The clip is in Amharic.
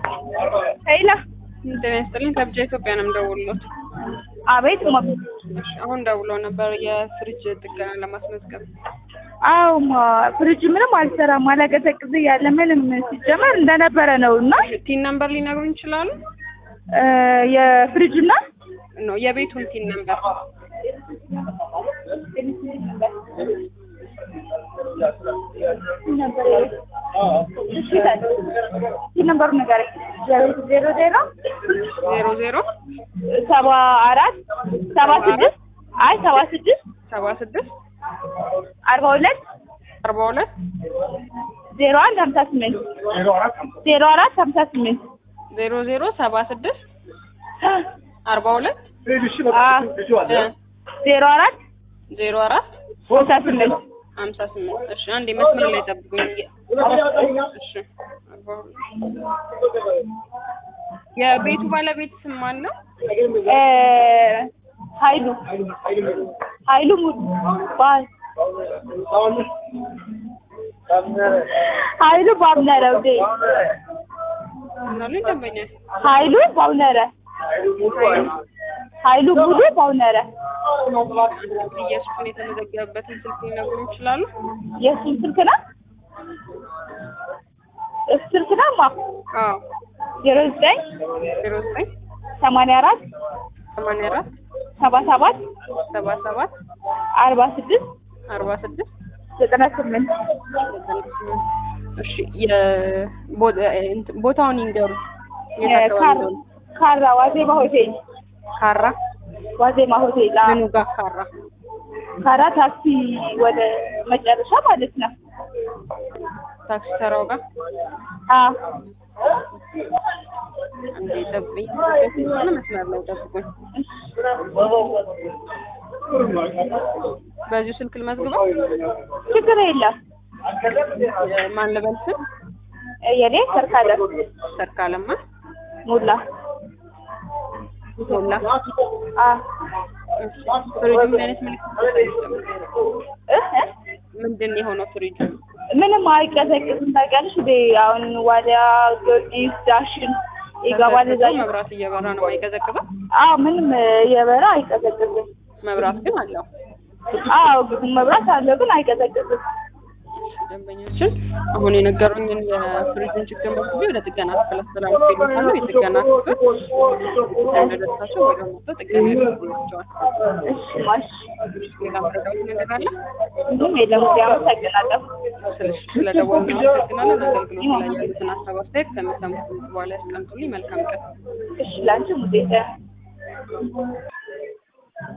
ሄላ ጤና ይስጥልኝ ከብቻ ኢትዮጵያ ነው የምደውልሎት። አቤት ማ እሺ፣ አሁን ደውሎ ነበር የፍሪጅ ጥገና ለማስመዝገብ። አዎ ማ ፍሪጅ ምንም አልሰራም አላቀዘቅዝ እያለ ምንም ሲጀመር እንደነበረ ነው እና ቲን ነምበር ሊነግሩኝ ይችላሉ? እ የፍሪጅ እና ኖ የቤቱን ቲን ነምበር ነበሩ ነገር ዜሮ ዜሮ ዜሮ ዜሮ ሰባ አራት ሰባ ስድስት አይ ሰባ ስድስት ሰባ ስድስት አርባ ሁለት አርባ ሁለት ዜሮ አንድ ሀምሳ ስምንት ዜሮ አራት ሀምሳ ስምንት ዜሮ ዜሮ ሰባ ስድስት አርባ ሁለት ዜሮ አራት ዜሮ አራት ሀምሳ ስምንት ሀምሳ ስምንት እሺ፣ አንዴ መስመር ላይ ጠብቁኝ። እሺ፣ አርባ ሁለት የቤቱ ባለቤት ስም ማን ነው? እ ኃይሉ ኃይሉ ሙሉ ባል ኃይሉ ባብነረ ውዴ ምናሉኝ ደንበኛ ኃይሉ ባብነረ ኃይሉ ሙሉ ባብነረ ኢየሱስን የተመዘገበበትን ስልክ ሊነግሩኝ ይችላሉ? የእሱን ስልክ ነው እሱ ስልክ ነው ማ አዎ ዜሮ ዘጠኝ ዜሮ ዘጠኝ ሰማንያ አራት ሰማንያ አራት ሰባ ሰባት ሰባ ሰባት አርባ ስድስት አርባ ስድስት ዘጠና ስምንት ዘጠና ስምንት እሺ የቦ- እንትን ቦታውን ይንገሩ። የት አካባቢ ካራ እንደሆነ? ካራ ዋዜማ ሆቴል ካራ ዋዜማ ሆቴል አዎ። ምኑ ጋር ካራ? ካራ ታክሲ ወደ መጨረሻ ማለት ነው። ታክሲ ተራው ጋር አዎ አንዴ ጠብቁኝ። ሆነ መስመር ላይ ጠብቁኝ። በዚሁ ስልክ ልመዝግበው። ችግር የለም። ማን ልበል ስም? የኔ ሰርካለ ሰርካለማ ሙላ ሞላ። አዎ እሺ ፍሪጁ ምን አይነት ምልክት እ እ ምንድን ነው የሆነው ፍሪጁ? ምንም አይቀዘቅዝም። ታውቂያለሽ እንዴ አሁን ዋሊያ ጊዮርጊስ ዳሽን ይገባል እዛ ተዘግቶ መብራት እየበራ ነው አይቀዘቅዝም? አዎ ምንም የበራ አይቀዘቅዝም። መብራት ግን አለው። አዎ ግን መብራት አለው ግን አይቀዘቅዝም። ደንበኞችን አሁን የነገሩኝን የፍሪጅን ችግር መዝግቤ ወደ ጥገና ክፍል አስተላልፌልዎታለሁ። የጥገና ክፍል እንደደረሳቸው ወደ ሞቶ ጥገና ያደርጉላቸዋል። እሺ ማሽ ሌላ መረዳት ነገር አለ? ምንም የለም። እንግዲህ አመሰግናለሁ። ስለ- ስለደወሉ እናመሰግናለን። አገልግሎት ላይ ያሉትን ሀሳብ አስተያየት ከሚሰሙት በኋላ ያስቀምጡልኝ። መልካም ቀን። እሺ ላንቺ ሙዴታ